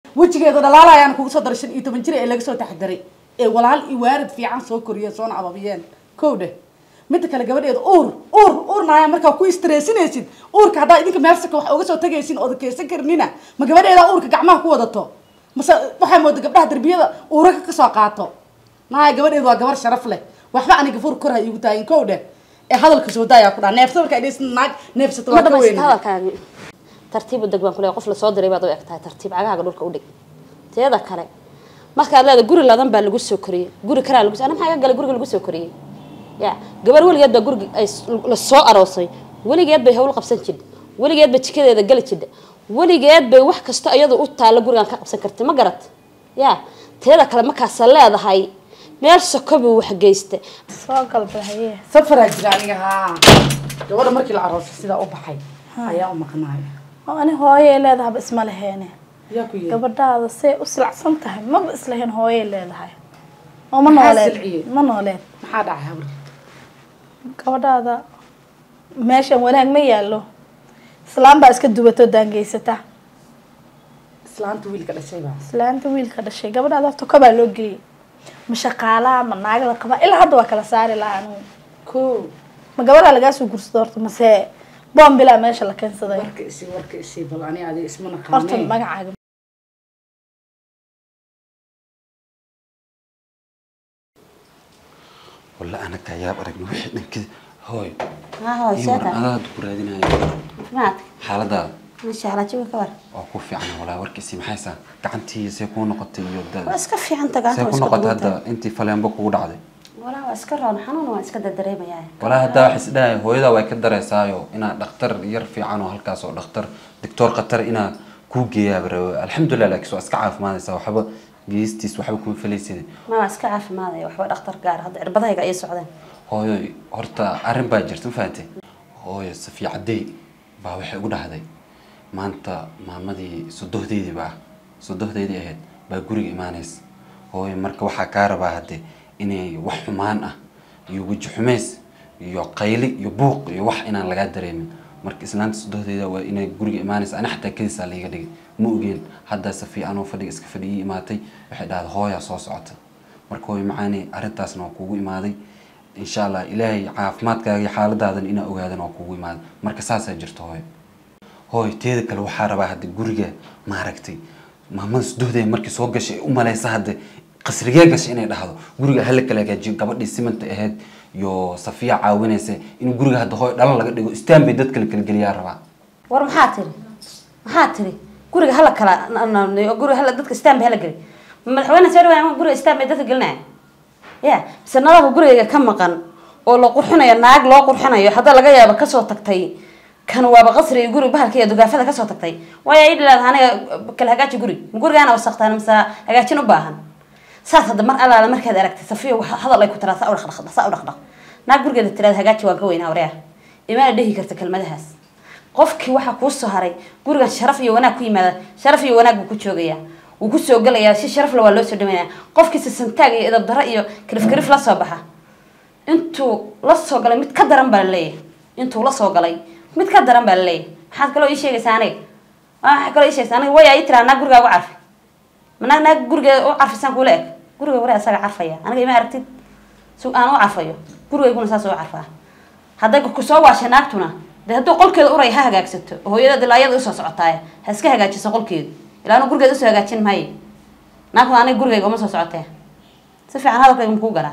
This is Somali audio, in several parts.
wejigeeda dhalaalayaan kugu soo daray shan iyo toban jir ee laga soo taxdaray ee walaal iyo waarid fiican soo koriyeen soona ababiyeen kow dheh midda kale gabadheeda uur uur uurnaaya markaa ku istressinaysid uurka haddaa idinka meelsaka wax uga soo tagaysin ooda keysan karnina ma gabadheeda uurka gacmaha ku wadato mase waxaa mooda gabdhaha darbiyada uuraka kasoo qaato naaya gabadheedu waa gabar sharaf leh waxba aniga fur kor ha iigu taayin kow dheh ee hadalka soo daayaa ku dhaa neefsa markaa idhaysin naag neefsata ma waa ka dhamaysata weyn hadalkaagi tartiib u deg baan kuleeyahay qof lasoo diray baad u eg tahay tartiib cagahaaga dhulka u dhig teeda kale markaad leedahay guri ladan baa lagu soo koriyey guri karaa lagu ana maxaa ka galay guriga lagu soo koriyey ya gabar weligeed baa guriga ay la soo aroosay weligeed bay hawl qabsan jirta weligeed bay jikadeeda gali jirta weligeed bay wax kasta iyadu u taalla gurigan ka qabsan kartay ma garat ya teeda kale markaasa leedahay meel soko buu wax geysta soo galba haye safaraa jira aniga haa gabadha markii la aroosay sidaa u baxay ayaa u maqnaaya oo ani hooyay leedahaba isma laheene yaa ku yiri gabadhaada say u silacsan tahay maba islahayn hooyay leedahay oo ma Maxaa nooleed silciyey? ma nooleed maxaa dhacay habar gabadhaada meeshan wanaag ma yaallo islaan baa iska dubato daangeysata islaanta wiilka dhashay baa islaanta wiilka dhashay gabadhaada horta kobaa loo geeyey ma shaqaalaa ma naag la qabaa ilaa hadda waa kala saari lahaa anigu ko ma gabadhaa lagaa soo gursado horta mase boombilaa meesha la keensaday warka isi warka isi bal ani adiga isma horta naqaanee magacaaga walla anaga yaab aragna wixii dhankii hooy haa hooy iyo seeta war adaad ku raadinayo maad xaaladaada masha allah jawi ka war waa ku fiican walaa warkiisii maxaysaa gacantii see kuu noqotay iyo waa da iska fiican tagaan see ku noqotay hadda intii faleenbo kugu dhacday walaa waa iska roon xanuun waa iska dardareemayaa walaa haddaa wax isdhahay hooyadaa way ka dareysaayo inaad dhakhtar yar fiican oo halkaas oo dhakhtar doctor khatar inaa kuu geeyaaba rabe alxamdulilah laakiin waa iska caafimaadaysaa waxba geestiis waxba kuma falaysid ma waa iska caafimaadaya waxba dhakhtar gaar hadda cirbadahayga ay socdeen hooyo horta arrin baa jirta ma fahamtay hooyo safiya caddey baa waxay ugu dhahday maanta maamadii sodohdeydii baa sodohdeydii ahayd baa guriga imaanaysa hooyo marka waxaa kaa rabaa hadde inay wax xumaan ah iyo weji xumays iyo qayli iyo buuq iyo wax inaan lagaa dareemin marka islaanta sodohdeyda waa inay guriga imaanaysa ani xataa kadisaa laiga dhigay ma ogeen haddaa safiya anoo fadhiga iska fadhi ii imaatay waxay dhahday hooyaa soo socota marka hooyo macaani arrintaasna waa kuugu imaaday insha allah ilaahay caafimaadkaaga iyo xaaladaadan inaa ogaadan waa kuugu imaaday marka saasaa jirta hooyo hooy teeda kale waxaa rabaa hadda guriga maaragtay maamada sudohdee markii soo gashay ay u malaysa hadde qasrigee gashay inay dhahdo guriga hala kala hagaajiyo gabadhii simanta ahayd iyo safiya caawinaysa in guriga hadda hooy dhalan laga dhigo istaan bay dadka la kala geliyaa rabaa war maxaa tiri maxaa tiri guriga hala kala guriga hala dadka istaan bay hala geli madaxweyne soo dhawaa guriga istaan bay dadka gelinaya ya mise nadaafka gurigayga ka maqan oo la qurxinayo naag loo qurxinayo hadda laga yaabo kasoo tagtay kan waaba qasri iyo guri bahalka iyo dugaafada kasoo tagtay waayo ay dhilaad aniga kala hagaaji guri ma gurigaana wasaqtaan mise hagaajin u baahan saas hadda mar alaala markaad aragtay safiya wax hadal ay ku tiraa saa u dhaqdhaq saa u dhaqdhaq naag gurigeeda tiraad hagaaji waan ka weynaa waryaa imaana dhehi karta kelmadahaas qofkii waxaa kuu soo haray gurigan sharaf iyo wanaag ku yimaada sharaf iyo wanaag buu ku joogayaa wuu kusoo gelayaa si sharaf le waa loo soo dhaweynaya qofkiisa santaag iyo edab daro iyo kalif kalif la soo baxa intuu la soo galay mid ka daran baa laleeyahay intuu la soo galay mid ka daran baa laleeyahay maxaad kaloo ii sheegaysaa aniga waxaa kaloo ii sheegaysaa aniga waya ii tiraa naag gurigaa ugu carfi ma naag naag gurigeeda u carfisaan kuula eg guriga wari asaga carfaya aniga ima aragtid si aan u carfayo gurigayguna saas u carfaa hadday kusoo waashay naagtuna dee hadduu qolkeeda uray ha hagaagsato hooyada ilaa iyada usoo socotaay ha iska hagaajiso qolkeedu ilaa anu gurigeeda usoo hagaajin maayo naagtuna aniga gurigayga uma soo socotee si fiican hadalkayga makuu galaa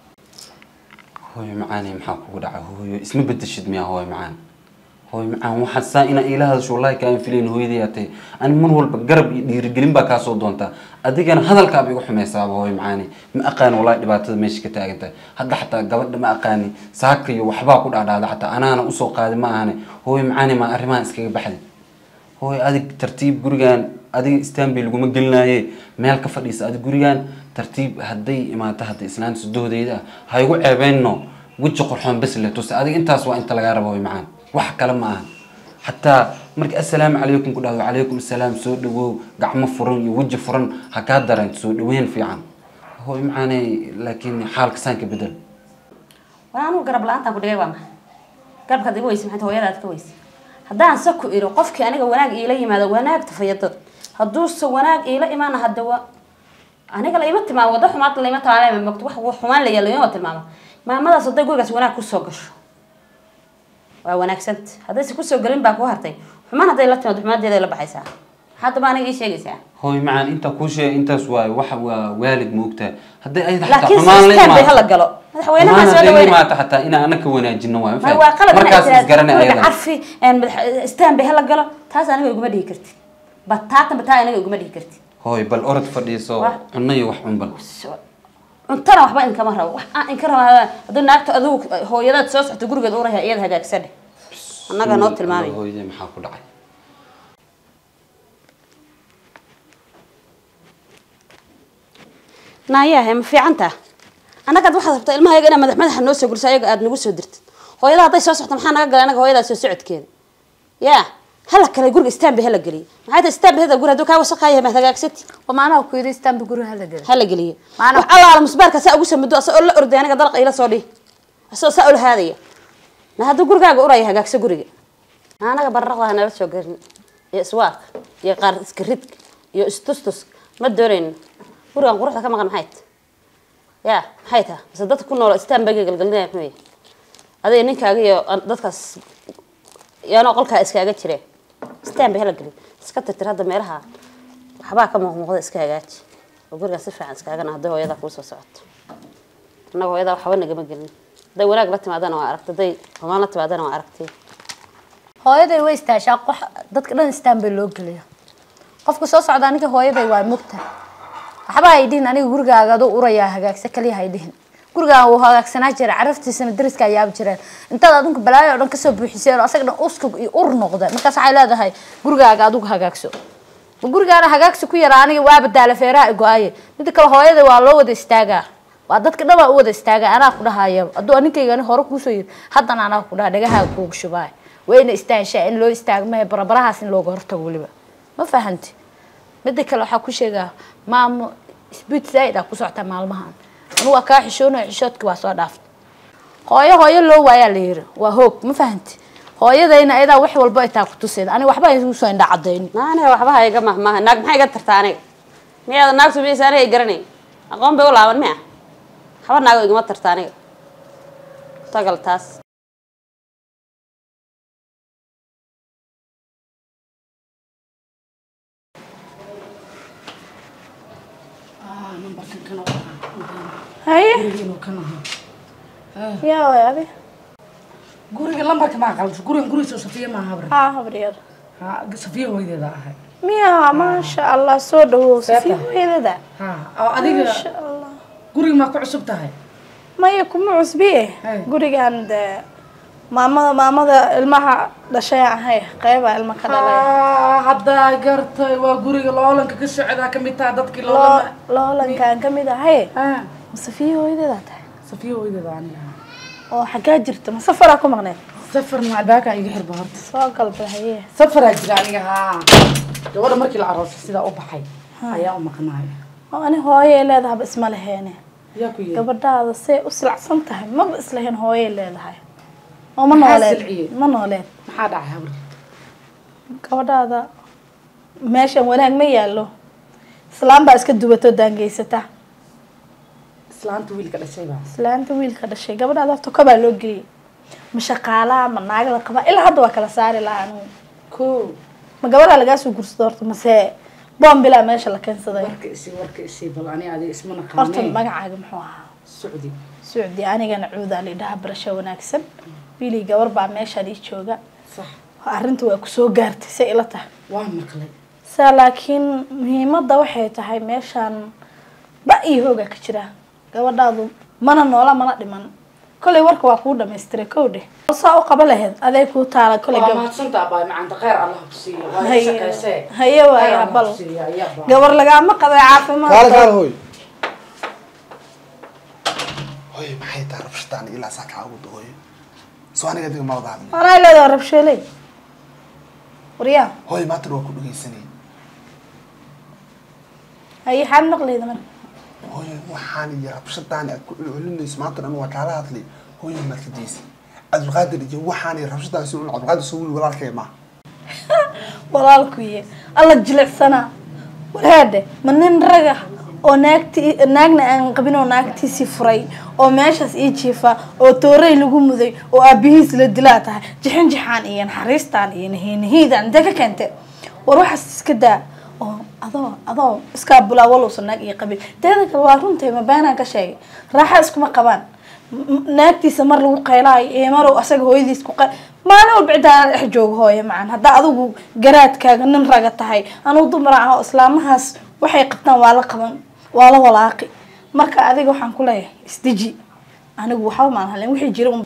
hooyo macaani maxaa kugu dhaca hooyo isma bedeshid miyaa hooyo macaan hooyo macaan waxaa saa inaa iila hadasho wallahi kaan filayn hooyadii atay ani mar walba garab iyo dhiirigelin baa kaasoo doontaa adigana hadalkaaba igu xumaysaaba hooyo macaani ma aqaani wallahi dhibaatada meesha ka taagan tahay hadda xataa gabadha ma aqaani saaka iyo waxbaa ku dhacdhacda xataa anaana usoo qaadi ma ahane hooyo macaani maa arrimahan iskaga baxday hooyo adig tartiib gurigan adiga istanbul laguma gelinaaye meel ka fadhiisa adig gurigan tartiib hadday imaato hadda islaanta sudohdeyda ah ha igu ceebeyno weji qorxoon bes le tuse adiga intaas waa inta lagaa raba way macaan wax kale ma ahan xataa marka assalaamu calaykum ku dhahdo calaykum assalaam soo dhawow gacmo furan iyo weji furan ha kaa dareento soo dhaweyn fiican hooy macaane laakiin xaalka saanka bedel waa anugu garab la-aantaan ku dhigay waa maxay garabka ad iga weysa maxay hooyada aad ka weysa haddaan sa ku iro qofkii aniga wanaag iila yimaado wanaag tafayadad hadduuse wanaag iila imaana hadda wa aniga la ima tilmaamo waddo xumaad la ima tilmaamo mogto wax wax xumaan la yaala ima tilmaamo maamadaas hadday gurigaas wanaag kusoo gasho waa wanaagsanta haddayse kusoo gelin baa ku hartay xumaan hadday la timaado xumaadeeda la baxaysaa haddaba aniga ii sheegaysaa hooy macaan intaa kuu sheegay intaas waaye waxa waa waalid moogtaa hadday ayada xataa laakiin xumaan la sistaan bay imaato hala galo madaxweynaha xumaan soo hadday la dhaweyna imaato xataa inaan anaka wanaajino waaye ma waa qalad markaas isgaranay guriga ayada carfi istaan bay hala galo taas aniga iguma dhihi kartid bataatan bataa aniga iguma dhihi kartid hooy bal orod fadhiiso Wah. cunno iyo wax cun bal cuntana waxba inkama rabo wax aan inka raba haddii naagta adigu hooyadaad soo socto gurigeed uraya iyada hagaagsadhe annaga noo tilmaamay hooyadee maxaa ku dhacay naayahe ma fiicanta annagaad waxaad rabtaa ilmahayaga inaad madax madaxa noo soo guriso ayaga aad nagu soo dirtid hooyada hadday soo socto maxaa naga galay anaga hooyadaa soo socodkeeda ya hala kale guriga istaan bay hala geliye maxay tahay istaan bay hada guri hadduu kaa wasaqaaya ma hagaagsati oo maanaha ku yidhi istaanba guriga hala geli hala geliye Maana- wax allaala musbaarka saa ugu samado asagoo la orday aniga dalqa ila soo dhihi asagoo saa ula haadaya na hadduu gurigaaga uraya hagaagso guriga anaga barraqda ha nala soo garin iyo iswaaka iyo qaar iska ridka iyo istustus ma doonayno gurigan quruxda ka maqan maxay tahay ya maxay tahay mise dadka ku nool istaan baga galgalinaya muxuu yahay adiga ninkaaga iyo an- dadkaas yaanoo qolkaa iskaaga jireen istaan bay hala gelin iska tirtir hadda meelaha waxbaa ka muuqmuuqda iska hagaaji oo gurigaa si fiican iskaagana hadday hooyadaa kuu soo socoto annaga hooyadaa waxba nagama gelin hadday wanaag la timaadana waa aragtay hadday xumaan la timaadana waa aragtay hooyaday way istaashaa qox dadka dhan istaan bay loo geliya qofka soo socda aniga hooyaday waa mugta waxba hay dhihin aniga gurigaaga aduu urayaa hagaagsa kaliya hay dhihin gurigaan wuu hagaagsanaa jira caraftiisana dariska ayaaba jireen intaad adinku balaayo oo dhan kasoo buuxiseen oo asaga dhan uskug iyo ur noqda markaas waxay leedahay gurigaaga adigu hagaagso ma gurigaana hagaagsi ku yaraa aniga waaba daala feeraha i go-aye midda kale hooyaday waa loo wada istaagaa waa dadka dhan waa u wada istaagaa anaa ku dhahaya hadduu aninkayga ani hore kuusoo yiri haddana anaa ku dhaha dhagahaa kuugu shubaay wayna istaanshaa in loo istaago mahe barabarahaas in looga hortago weliba ma fahanti midda kale waxaa ku sheegaa maamo sbiid zaaid aa ku socotaa maalmahan anu waa kaa xishoonayo xishoodki waa soo dhaaftay hooyo hooyo loo waayaa la yiri waa hoog ma fahanti hooyadayna ayadaa wax walba ay taa ku tuseed aniga waxba ay igu soo indha cadayni aniga waxba ha iga mahmaaha naag maxay iga tartaa aniga miyaada naagtu miyaysa aniga ay garanay aqoon bay u laaban miya waxba naago igama tarta aniga tagal taas nambarkan kan oo ah haye gurigiinuu kan ahaa yaa way adi guriga lambarka maa qaldas gurigan gurigiisa safiya maaha habra haa habaryar ha safiya hooyadeeda ahay miya maasha allah soo dhawow safiya hooyadada ha oo adiga maasha allah guriga maa ku cusub tahay maya kuma cusbiye Hey. gurigan dee maamada maamada ilmaha dhashay ahay qeyba ilma ka dhalay Ah, haddaa gartay waa guriga loolanka ka socdaa kamid taha dadkii loo loolama loolankaan ka mid ahay Ah, ma safiya hooyadeeda tahay safiya hooyadeeda aniga ahaa oo xaggaa jirta ma safaraa ku maqneed safar macbaaka iga xirba horta soo galba haye safaraa jira aniga haa gabadha markii la aroosay sidaa u baxay ayaa u maqnaay oo ani hooyay leedahaba isma laheene yaa ku yiri gabadhaada say u silacsan tahay maba islahayn hooyay leedahay oo ma Maxaa nooleed silciyey? ma nooleed maxaa dhacay habar gabadhaada meeshan wanaag ma yaallo islaan baa iska dubato daangeysata islaanta wiilka dhashay baa islaanta wiilka dhashay gabadhaada horta kobaa loo geliyey ma shaqaalaa ma naagada qabaa ilaa hadda waa kala saari lahaa anugu ko ma gabadhaa lagaa soo gursado horta mase boombilaa meesha la keensaday warka isii warka isii bal ani adiga isma horta naqaanee magacaaga muxuu ahaa socdi sucdi anigana cuudaa la idhaha barasho wanaagsan wiilii gabar baa meeshaan ii jooga sax arrinta waa kusoo gaartay say ila tahay waa maqlay saa laakiin muhiimadda waxay tahay meeshaan ba iyo hoogaa ka jira gabadhaadu mana noola mana dhiman kollay warka waa kuu dhamaystiray kow dheh saa u qaba lahayd aday kuu taala kollay waa gab mahadsantaa baay macanta khayr allah ku siiyo waa Haye- shaqaysee haye waaya, Khayr Allah bal. ku siiyo, ayaa baa. gabar lagaama qabay caafimaad kaale kaale hooy hooy maxay tahay rabshataan ilaa saa kaa ugu hooyo soo aniga adiga ma wada hadlay anaa leedaha rabsheeley waryaa hooy maatan waa ku dhegaysanay haye xaad maqlayda marka hooy waxaan iyo rabshadaan aad ku celcelinayso maanta dhan waa kaala hadlay hooy maad ka daysay cabdulqaadir iyo waxaan iyo rabshadaan si un cabdulqaadir soo wili walaalkay ma walaalkuye alla jilicsanaa walaade ma nin raga oo naagti naagna aan qabin oo naagtiisii furay oo meeshaas ii jiifa oo toorey lagu muday oo aabihiis la dilaa tahay jixin jixaan iyo naxariistaan iyo nahiinahiidaan intee ka keente war waxaas iska daa oo adoo adoo iskaa bulaa walowsan naag iyo qabin teeda kale waa runtay ma beenaan ka sheegay raaxa iskuma qabaan M- m- naagtiisa mar lagu qaylaayo iyo marow asaga hooyadiis ku qay maalin walba ciddaa dhex joogo hooye macan haddaa adigu garaadkaaga nin raga tahay anugu dumar ah oo islaamahaas waxay qabtaan waa la qaban waa la walaaqi marka adiga waxaan ku leeyahay isdeji anigu waxba maan halin wixii jira un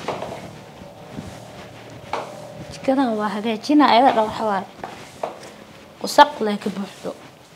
jikadan waa hagaajina ayada dha waxa waaye wasaq leh ka buuxdo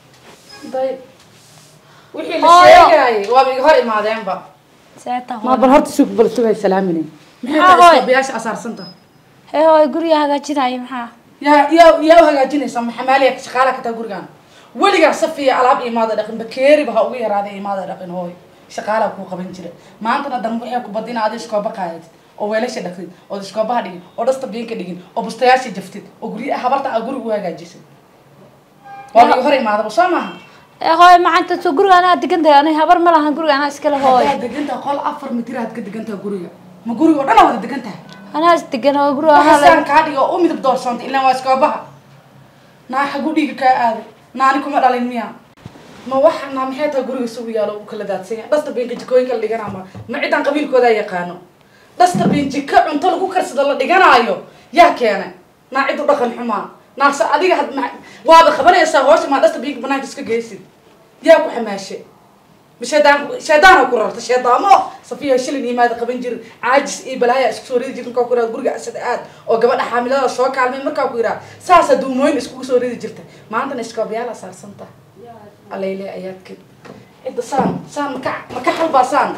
wixii Hooyo. sheegayay waaba iga hor imaadeenba seeta ma bal horta suuq bal sugay salaamine maxay Maxaa tahay hooyo? iskabiyaasha asaarsanta hee hooy guriga hagaajinayo maxaa yaa yaa yaa u hagaajinaysa maxamaaliya shaqaala ka taa gurigaan weligaa safiya alaab imaada dhaqin bakeeriba ha ugu yaraada imaada dhaqin hooy shaqaalaa kuu qaban jira maantana dan waxay ku badina aad iskooba qaadid oo weelasha dhaqdid oo iskoobaha dhigin oo dhasta biinka dhigin oo bustayaasha jaftid oo gurya habarta aa guriga u hagaajisay waa iga hor imaadaba soo maaha ee hooy macanta soo guriga anaa degan tahay aniga habar ma lahan guriga anaa iskale hooy haddaad degantaha qol afar mitir aad ka degantaha guriga ma guriga oo dhan aa wada degan tahay anaa is degan oo guriga anaa waxasaan la kaa dhigo u midab doorsoontay ilaan waa iskoobaha naa xagu dhiiga kaa aaday naani kuma dhalin miya ma waxa naa maxay tahay guriga isugu yaalo u kala daadsan yahay dhasta biinka jikooyinka la dhigana ma ma cidan qabiilkoodaa yaqaano dhasta biin jika cunto lagu karsado la dhiganaayo yaa keenay naa cid u dhaqan xumaa naase adiga had ma waaba qabanaysaa hoosha maa dhasta biinka banaanka iska geysid yaa ku xamaashe ma shaydaan shaydaana ku rarta shaydaamo safiya shilin imaada qaban jirin caajis iyo balaaya isku soo ridi jirta markaa ku yidhaha guriga asada aad oo gabadha xaamilada soo kaalmay markaa ku yidhaha saasa duumooyin iskugu soo ridi jirta maantana iskoobayaala saarsanta alayle ayaadka cidda saan saan maka maka xalbaa saan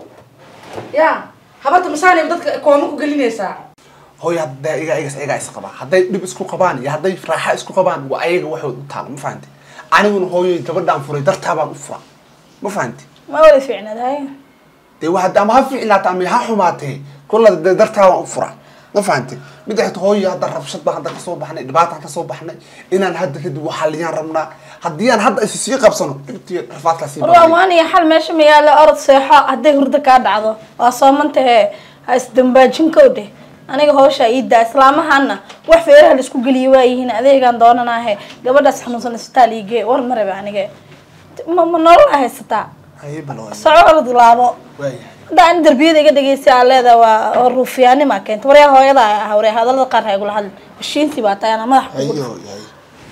ya habarta masaanay dadka kooma ku gelinaysaa hooy hadday iga igas iga is qabaa hadday dhib isku qabaan iyo hadday raaxa isku qabaan waa ayaga waxood u taala ma fahanti aniguna hooyoy gabadhaan furay dartaa baan u fura ma fahanti ma wada fiicnadahay dee waa hadda ama ha fiicnaata ama ha xumaatee kolla dee dartaa baan u fura ma fahanti mid xigta hooyo hadda rabshad baan hadda kasoo baxnay dhibaataan kasoo baxnay inaan hadda kadib waxaliyaan rabnaa haddii aan hadda is sii qabsano dhibtii rafaadkaa sii war badanaya. amaan iyo xal meesha ma yaalla orod seexo hadday hurdo kaa dhacdo waa soomantahee ha isdambaajin kowdhe aniga hawsha ii daa islaamahana wax feeraha laisku geliya waayihiin adeegaan doonanaahe gabadhaas xanuunsan isbitaal iigee war ma rabe anige ma ma nolol a haysataa Haye bal hooyo. soco orod laabo waayahay hadda ani darbiyada iga dhegeysa aa leeda waa ruufiyaanima keenta waryaa hooyada ah waree hadalada qaar ha igula hadlin heshiintii baa tahay ana madax haye kugu hooyo haye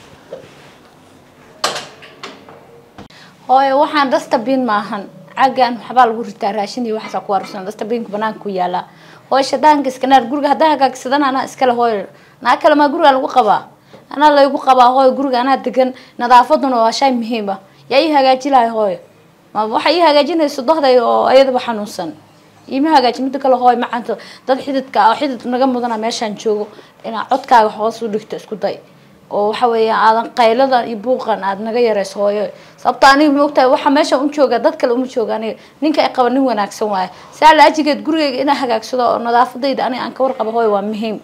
hooyo waxaan dustabin maahan caggan waxbaa lagu ritaa raashin iyo waxaasaa ku arusan dustabinku banaanka ku yaala hooyo shadaanka iskanaar guriga haddaa hagaagsadan anaa iskale hooyo naa kale maa guriga lagu qabaa anaa laygu qabaa hooyo guriga anaa degan nadaafaduna waa shay muhiim ah yaa ii hagaaji lahay hooyo ma waxa ii hagaajinayso dohday oo ayadaba xanuunsan iima hagaaji mida kale hooyo macanto dad xididka ah oo xidid naga mudana meeshaan joogo inaa codkaaga hoos u dhigto isku day oo waxa weeya aadan qaylada iyo buuqan aad naga yareyso hooyo sababto aniga maogtahay waxa meesha u jooga dad kale uma jooga aniga ninka ay qaba nin wanaagsan waaye saa laajigeed gurigeyga inaa hagaagsado oo nadaafadayda aniga aan ka warqabo hooyo waa muhiim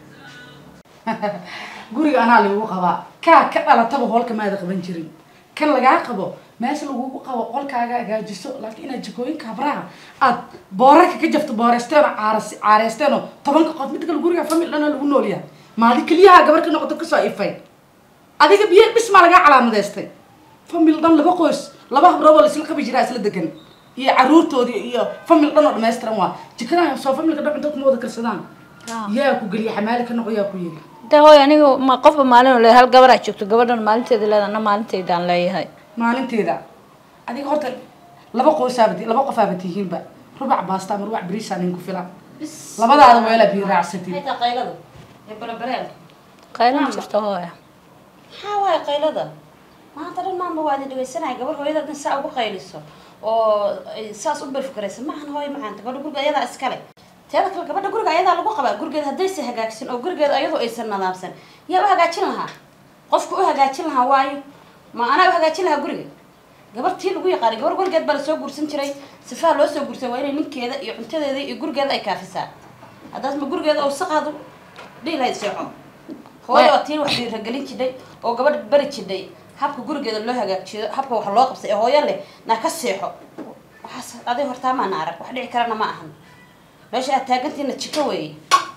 guriga anaa lagu qabaa kaa ka dhalataba hoolka maada qaban jirin kan lagaa qabo meesha lagugu qabo qolkaaga hagaajiso laakiin inaad jikooyinka habraha aad boorarka ka jafto booreysteen oo caaras caareysteen oo tobanka qof mid kale guriga famil dhana lagu nool yahay maadi keliyaha gabar ka noqoto kasoo ifay adiga biyo dhismaa lagaa calaamadeystay famil dhan laba qoys laba habrood oo laisla qabi jiraa isla degan iyo caruurtoodii iyo famil dhan oo dhammaystiran waa jikadaha soo familka dhan cunto kuma wada karsadaan yaa ku geliya xamaali ka noqo yaa ku yiri de hooyo aniga ma qofba maalin le hal gabaraa joogto gabadhan maalinteeda leeda ana maalinteydaan leeyahay maalinteeda adiga horta laba qoysaaba laba qofaaba tihiinba rubac baasta ama rubac bariisa nin ku filan labadaada weelaa biyo raacsatid qaylada iyo barabareelka qaylo ma jirto hooyo maxaa waaye qaylada maanta dhan maanba waa idin dhegeysanaya gabar hooyada dhan saa ugu qayliso oo ay saas u berfikaraysa maahan hooyo macaanta gabadha guriga ayadaa iskale teeda kale gabadha guriga ayadaa lagu qabaa gurigeeda haddaysa hagaagsan oo gurigeeda ayadoo aysan nadaamsan yaa u hagaajin lahaa qofka u hagaajin lahaa waayo ma anaa u hagaajin lahaa guriga gabartii lagu yaqaanay gabar weligeed baa lasoo guursan jiray sifaha loo soo guursan waa inay ninkeeda iyo cuntadeeda iyo gurigeeda ay kaafisaa haddaas ma gurigeeda oo saqaadu dhihi lahayd seexo hooyo oo tiin wax dhiiragelin jidhay oo gabadh bari jidhay habka gurigeeda loo hagaajiyo habka wax loo qabsay ee hooyo leh naa ka seexo waxaas adiga hortaa maana arag wax dhici karana ma ahan meesha aad taagantiina jiko weeye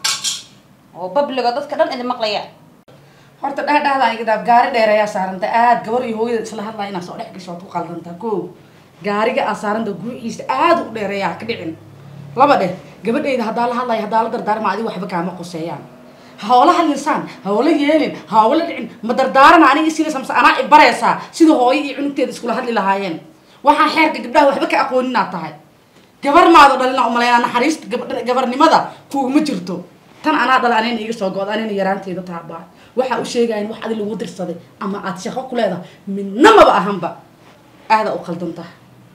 oo babligo dadka dhan idin maqlayaan horta dhexdhexdaan iga daab gaari dheer ayaa saaranta aad gabar iyo hooyada isla hadlaya inaad soo dhex gasho waad ku qaldantaa ko gaariga aad saaranta guuxiisa aad u dheereeya ha ka dhicin laba dheh gabadheyda haddaa la hadlaya haddaa la dardaarma adiga waxba kaama qoseeyaan hawla hadlisaan hawla yeelin hawla dhicin ma dardaarana aniga isiinaysa mase anaa ibaraysaa sida hooyo iyo cunugteeda iskula hadli lahaayeen waxaan xeerka gabdhaha waxba ka aqoonin aad tahay gabar maado dhalina umalaynaa naxariista gab- gabarnimada kuuguma jirto tan anaa dhala anayna iga soo go-od anayna yaraanteeda taabaa waxaa u sheegayan wax adi lagu dirsaday ama aad shaqo ku leedahay midna maba ahanba aadaa u qaldan tahay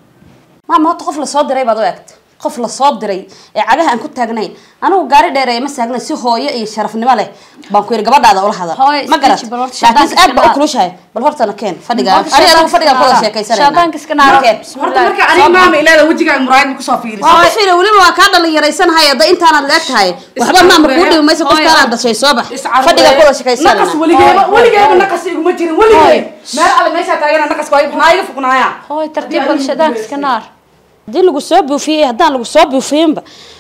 maama horta qof lasoo diray baad u egta qof lasoo diray ee cagaha aan ku taagnayn anigu gaari dheereeya ma saagnayn si hooyo iyo sharafnimo leh baan ku yidhi gabadhaada ula hadal Hooyo, ma garat isdeji, bal horta laakiin shaydaanka aad baa u iska kulushahay bal hortana keen fadhiga Horta ani adigu shaydaanka fadhiga iska kuwada naar. sheekaysanayna Shaydaanka iska naar. Keen. horta marka aniga maama ileeda wejigaaga muraayad ma kusoo fiiriso waa ku fiila weliba waa kaa dhalinyaraysanahay hadda intaanaad leeg tahay waxba maama kuu dhibi mayso qof kaalaad dhashay soo bax fadhiga kuwada naqas sheekaysanayna weligeeba weligeeba naqas iguma jirin weligeed meel alle meeshaa taagana naqas waa maxaa iga fuqnaaya hooy tartiib bal shaydaanka iska naar haddii lagu soo buufiyey haddaan lagu soo buufiyinba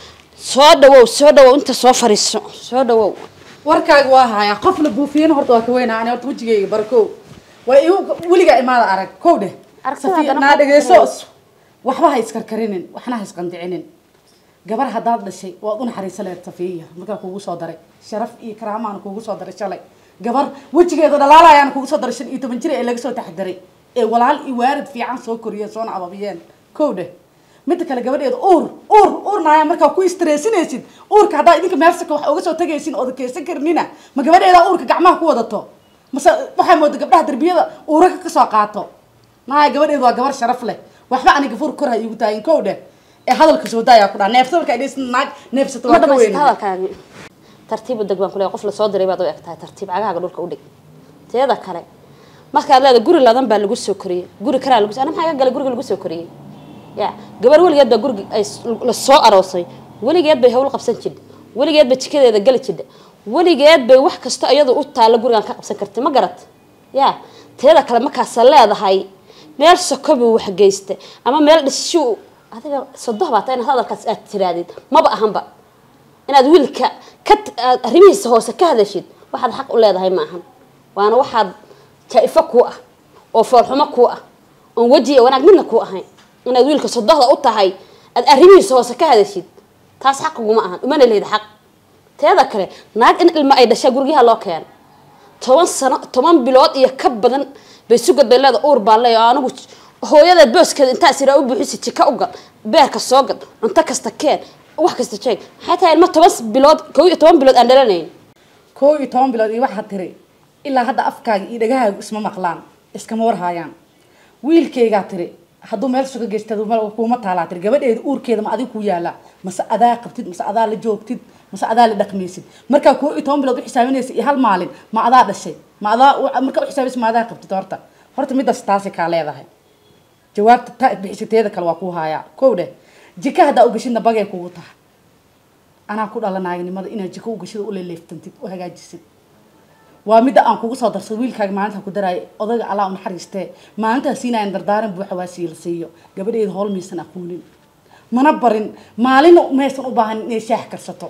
soo dhawow soo dhawow inta soo fariiso soo dhawow warkaaga waa hayaa qof la buufiyana horta waa ka weynaa ani horta wejigayga barkow waa igu weligaa imaada arag kow dheh Aragtida Safiya, haddana naa qof dhegeyso karayso. waxba ha iskarkarinin waxna ha isqandicinin gabar haddaad dhashay waad u naxariisa leed safiya markaa kugu soo daray sharaf iyo karaamaan kugu soo daray shalay gabar wejigeeda dhalaalayaan kugu soo daray shan iyo toban jir ee laga soo taxdaray ee walaal iyo waarid fiican soo koriyeen soona ababiyeen kow dheh midda kale gabadheeda uur uur uurnaaya markaa ku istressinaysid uurka haddaa idinka meelsaka wax uga soo tagaysin ooda keysan karnina ma gabadheeda uurka gacmaha ku wadato mase waxaa mooda gabdhaha darbiyada uuraka kasoo qaato naaya gabadheedu waa gabar sharaf leh waxba aniga fur kor ha igu taayin kow dheh ee hadalka soo daayaa ku dhaa neefsa markaa dhis naag neefsato ma waa ka dhamaysata weyn hadalkaagi tartiib u deg baan kuleeyahay qof lasoo diray baad u eg tahay tartiib cagahaaga dhulka u dhig teeda kale markaad leeda guri ladan baa lagu soo koriyey guri kalaa lagu ana maxaa iga galay guriga lagu soo koriyey ya gabar weligeed baa guriga ay s- la soo aroosay weligeed bay hawl qabsan jidha weligeed bay jikadeeda gali jidha weligeed bay wax kasta iyadu u taalla gurigan ka qabsan kartay ma garat ya teeda kale markaasa leedahay meel sokobu wax geysta ama meel dhishu adiga sodoh baa taa inaad hadalkaas aad tiraadid maba ahanba inaad wiilka ka aad arrimihiisa hoose ka hadashid waxaad xaq u leedahay ma ahan waana waxaad jaa-ifo kuu ah oo foolxumo kuu ah oon weji iyo wanaag midna kuu ahayn inaad wiilka sodohda u tahay aad arrimihiisa hoose ka hadashid taas xaqiguma ahan umana leeda xaq teeda kale naag in ilmo ay dhashaa guryaha loo keeno toban sano toban bilood iyo ka badan bay sugad bay leeda uur baan leeya anigu hooyadeed booskeeda intaa siraa u buuxisi jika u gal beerka soo gad cunto kasta keen wax kasta jeeg maxay tahay ilmo toban bilood kow iyo toban bilood aan dhalanayn kow iyo toban bilood iyo waxaad tiri ilaa hadda afkaaga iyo dhagahaagu isma maqlaan iskama warhaayaan wiilkaygaa tiri hadduu meel suga geystad kuuma taalaa tiri gabadheeda uurkeeda ma adiga ku yaala mase adaa qabtid mase adaa la joogtid mase adaa la dhaqmaysid markaa kow iyo toban bilood u xisaabinaysa iyo hal maalin ma adaa dhashay ma adaa u- markaa u xisaabinaysa ma adaa qabtid horta horta midaas taasi kaa leedahay jawaabta ta bixisiteeda kale waa kuu haayaa kow dheh jika haddaa ugashidna bagay kugu tahay anaa ku dhala naaginimada inaad jiko ugashida u leeleeftantid u hagaajisid waa midda aan kugu soo darsado wiilkaaga maalinta ku daraayo odayga allah u naxariistee maalintaa siinaayan dardaaran buuxa waa sii la siiyo gabadheeda howl maysan aqoonin mana barin maalina maysan u baahan inay shaax karsato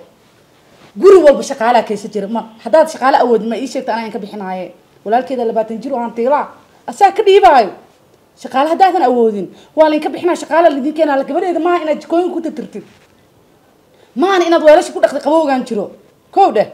guri walba shaqaalaa kaysa jira ma haddaad shaqaale awoodin ma ii sheegta anaan ka bixinaaye walaalkeeda labaatan jir oo aan tiilaa asaa ka dhiibaayo shaqaale haddaadan awoodin waa laydinka bixinaa shaqaala laydin keenaa gabadheeda maaha inaad jikooyin ku tirtirtid maana inaad weelasha ku dhaqda qabowgaan jiro kow dheh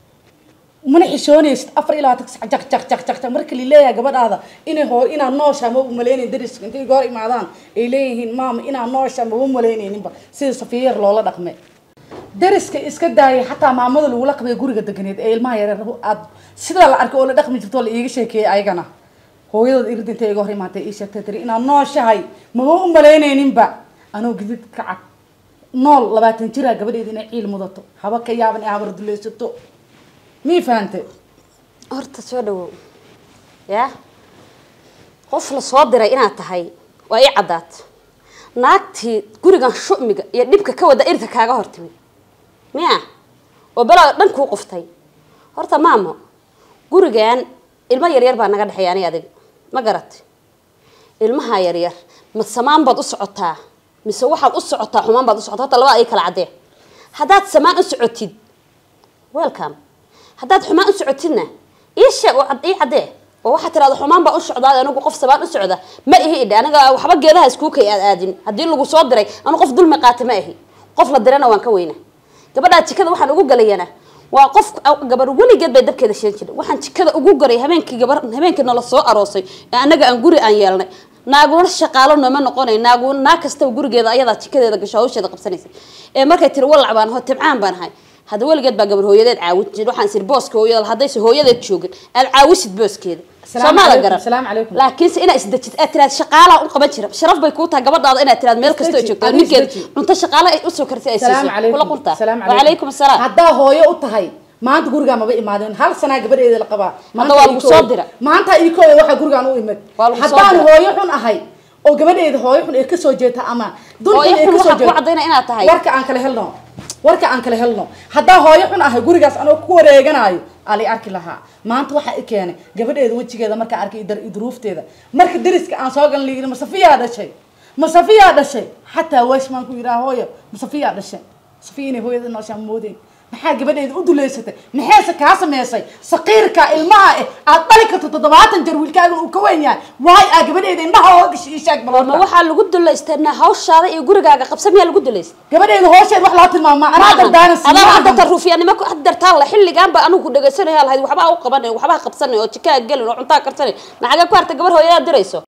mana xishoonaysid afar iyo labaatan sac jaq jaq jaq jaq jaq marka lileeyahay gabadhaada inay hoo inaad nooshaa ma u malaynayn dariska intay goor imaadaan ay leeyihiin maama inaad nooshaa ma u malaynayninba sida safiyar loola dhaqme dariska iska daayay xataa maamada lagula qabay guriga deganeed ee ilmaha yareer aad sidaa la arkay oo la dhaqmi jirto oo la iiga sheekeeyay ayagana hooyadood irid intay iga hor imaatay ii sheegtay tiri inaad nooshahay maba u malaynayninba anoo gidid ka cad nool labaatan jiraa gabadheeda inay ciil mudato haba ka yaaban ee habar dulaysato mii fahantay horta soo dhawow yaa qof la soo diray inaad tahay waa ii caddaat naagtii gurigan shu'miga iyo dhibka ka wada irka kaaga hor timid miya oo belaa dhan kuu qoftay horta maamo gurigan ilmo yaryar baa naga dhexeeya ani adiga ma garatay ilmaha yaryar ma samaan baad u socotaa mise waxaad u socotaa xumaan baad u socotaa horta labada ay kala caddee haddaad samaan u socotid welcome haddaad xumaan u socotidna ii sheeg oo cad- ii caddee oo waxaad tirahda xumaan baa u socdaa anigu qof samaan u socda ma ihi idhe aniga waxba geedaha iskuukay aad aadin haddii lagu soo diray anu qof dulmi qaata ma ihi qof la dirana waan ka weyna gabadhaa jikada waxaan ugu galayana waa qof gabar weligeed bay dabkeeda shidan jirtay waxaan jikada ugu garay habeenkii gabar habeenkii nala soo aroosay ee anaga aan guri aan yeelnay naaguna shaqaalo nooma noqonay naagu naag kastaba gurigeeda ayadaa jikadeeda gasho hawsheeda qabsanaysa ee markay tiri walac baan aho tibcaan baan ahay hadda weligeed baa gabar hooyadeed caawin jir waxaan sir booska hooyada haddayse hooyadeed joogin aad caawisid booskeeda Salaamu soomaada calaykum, garan salaamu calaykum. laakiinse inaad isdejid aad tiraad shaqaalaa u qaban jira sharaf bay kuu tahay gabadhaada inaad tiraad meel kastoo ay Isdeji, joogto adiga ninkeed isdeji. cunto shaqaale ay usoo karsay ay salaamu siiso kula calaykum qurtaa salaamu wacalaykum asalaam haddaa hooyo u tahay maanta gurigaa maba imaadeen hal sanaa gabadheeda la qabaa Maanta waa ii lagu kooda- soo dira. maanta ii kooda waxaa gurigaan u imid Waa lagu soo haddaan dira. hooyo xun ahay oo gabadheeda hooyo xun ay kasoo jeeta ama dulxun Hooyo ay xun kasoo waxaa kuu jeeto caddaynaya inaad tahay. warka aan kala helno warka aan kala helno haddaa hooyo xun ahay gurigaas anoo ku wareeganayo ali arki lahaa maanta waxaa i keenay gabadheeda wejigeeda markaa arkay idar idruufteeda marka deriska aan soo galan liihi masafiyaa dhashay masafiyaa dhashay xataa washmaan ku yidhaha hooyo masafiyaa dhashay safiya inay hooyada nooshaan moodeyn maxaa gabadheeda u duleysatay maxayse kaa sameysay saqiirka ilmaha eh aad dhali karto toddobaatan jar wiilkaagan uu ka weyn yahay waay aa gabadheeda indhaha ooga gashay ii sheeg ma balota waxaa lagu dulaystanaa hawshaada iyo gurigaaga qabsa miyaa lagu dulaysta gabadheeda hoosheed wax loo tilmaamaa anaa dardaaran adaa waxaa dadka ruufiyaanimo ku dartaan la xilligaan baa anigu dhegaysanaya lahayd waxbaa u qabanay waxbaa qabsanay oo jikaa gelin oo cuntaa karsanay maxaga ku harta gabar hooyadaa dirayso